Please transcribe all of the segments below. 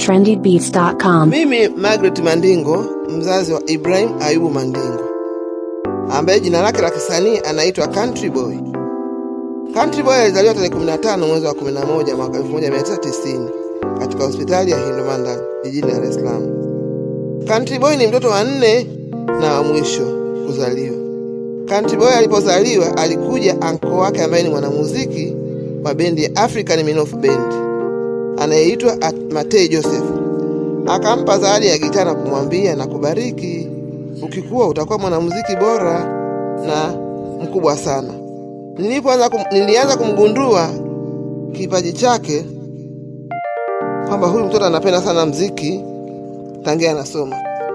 trendybeats.com. Mimi Margaret Mandingo, mzazi wa Ibrahim Ayubu Mandingo, ambaye jina lake la kisanii anaitwa Country Boy. Country Boy alizaliwa tarehe 15 mwezi wa 11 mwaka 1990 katika hospitali ya Hindumanda jijini Dar es Salaam. Country Boy ni mtoto wa nne na wa mwisho kuzaliwa. Country Boy alipozaliwa alikuja anko wake ambaye ni mwanamuziki wa bendi ya African Minofu Band anayeitwa Matei Joseph akampa zawadi ya gitaa na kumwambia na kubariki, ukikuwa utakuwa mwanamuziki bora na mkubwa sana. Nilipoanza kum, nilianza kumgundua kipaji chake kwamba huyu mtoto anapenda sana mziki tangia anasoma,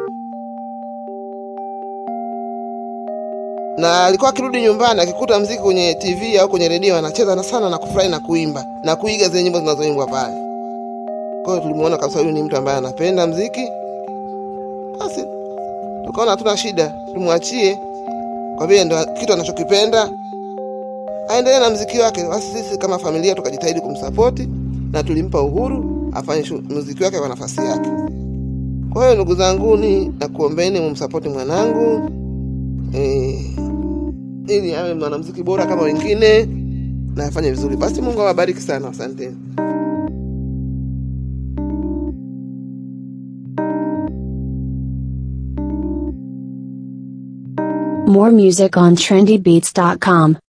na alikuwa akirudi nyumbani akikuta mziki kwenye TV au kwenye redio anacheza na sana na kufurahi na kuimba na kuiga zile nyimbo zinazoimbwa pale. Kwa hiyo tulimuona kabisa huyu ni mtu ambaye anapenda mziki, basi tukaona hatuna shida, tumwachie kwa vile ndo kitu anachokipenda aendelee na mziki wake. Basi sisi kama familia tukajitahidi kumsapoti na tulimpa uhuru afanye muziki wake kwa nafasi yake. Kwa hiyo ndugu zangu, ni nakuombeni mumsapoti mwanangu eh, ili awe mwanamuziki bora kama wengine na afanye vizuri. Basi Mungu awabariki sana, asanteni. More music on trendybeats.com.